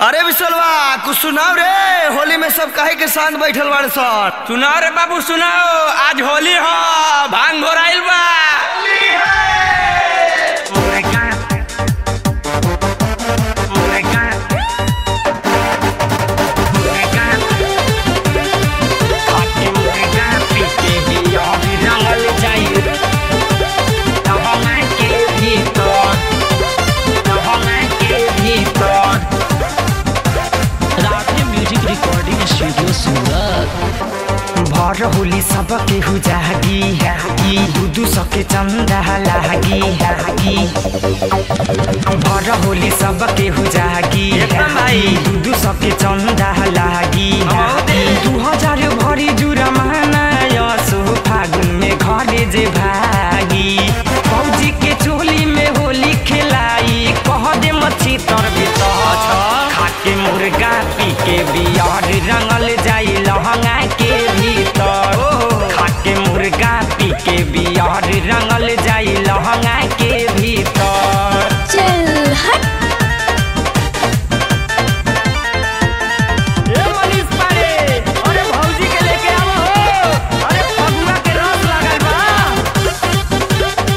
अरे विशलवा कुछ सुनाओ रे होली में सब काहे के शांत बैठल बाड़े सर सुनाओ रे बाबू सुनाओ आज होली हो भांग घोराइल बा म्यूजिक रिकॉर्डिंग स्टूडियो सूरत भर होली सब केहू जागी जागी दूधू सके चंदा लागी लागी भर होली सब केहू जागी एकदम भाई। दूधू सके चंदा लागी दे। दू हजार भरी जुरा माना यसो फागुन में घरे जे भागी फौजी के चोली में होली खेलाई कह दे मच्छी तर भीतर खाके मुर्गा पी के बियर रंगल जाई लहंगा के भीतर खाके मुर्गा पी के बियर रंगल जाई लहंगा के भीतर चल हट ए मनीष पारे अरे भौजी के लेके आवो हो अरे फगुआ के रस लागल बा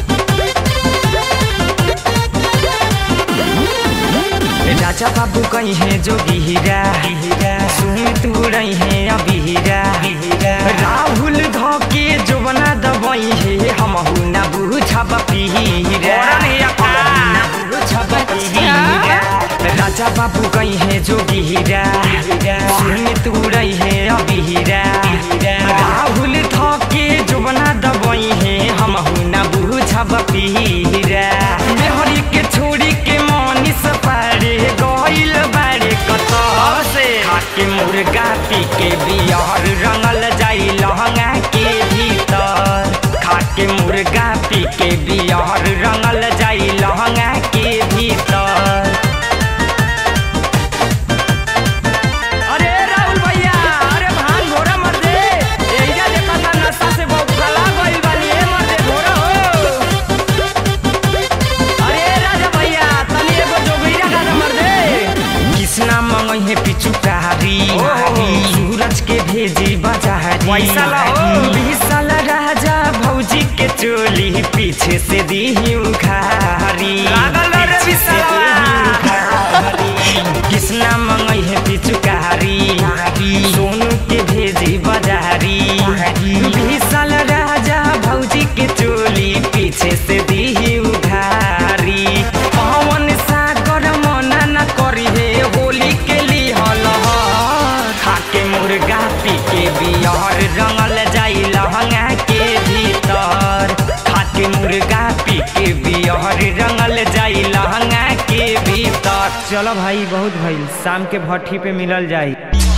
राजा बाबू कहीं है जोगी हीरा सुमित उड़ई है अभी हीरा राहुल धोके जो बना दबई है हम ना बुझब पीरा राजा बाबू कहीं है जोगी हीरा सुमित उड़ई है अभी हीरा राहुल धोके जो बना दबई है हम ना बुझब पीरा मेहरी के छोड़ी के मनीष पारे गइल बारे कतह से खाके मुर्गा पी के बियर रंगल जाई लहंगा के भीतर खाके मुर्गा पी के बियर रंगल जाई लहंगा के भीतर अरे राहुल भैया अरे भान घोड़ा मर दे एहिजा देखा था नशा से बहुत फला गइल बानी ए मर दे घोड़ा हो अरे राजा भैया तनी एगो जोगैया गाना मर दे कृष्णा मंगई है पिचुकारी सूरज के भेजी बाजारी पैसा लाओ। विशाल राजा भौजी के चोली पीछे से दी उखारी लागल रे पीछे से विशालवा। दीही उखारी। कृष्णा मंगई है पिचुकारी सोनू के भेजी बाजारी विशाल राजा भौजी के चोली पीछे से दी उधारी पवन सागर मना न करी हे होली के लिए खाके मुर्गा पी के बियर रंगल जाई लहंगा के भीतर खाके मुर्गा पी के बियर रंगल जाई लहंगा के भीतर चलो भाई बहुत भइल शाम के भट्ठी पे मिलल जाई